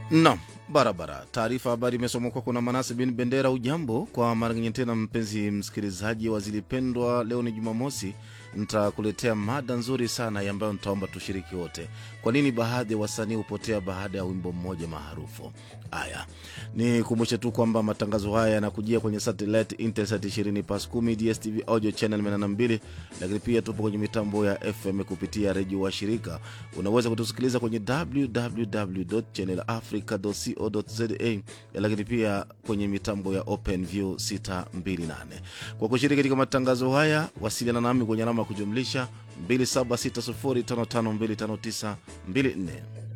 Naam, barabara. Taarifa habari imesomwa kwako na Manase bin Bendera. Ujambo kwa mara nyingine tena, mpenzi msikilizaji wa Zilipendwa. Leo ni Jumamosi, nitakuletea mada nzuri sana ambayo nitaomba tushiriki wote. Kwa nini baadhi ya wasanii hupotea baada ya wimbo mmoja maarufu? Haya, ni kumbushe tu kwamba matangazo haya yanakujia kwenye satellite Intelsat 20 pas 10 DSTV audio channel 82, lakini pia tupo kwenye mitambo ya FM kupitia redio wa shirika. Unaweza kutusikiliza kwenye www.channelafrica.co.za, lakini pia kwenye mitambo ya OpenView 628. Kwa kushiriki katika matangazo haya, wasiliana nami kwenye alama ya kujumlisha 276055259254.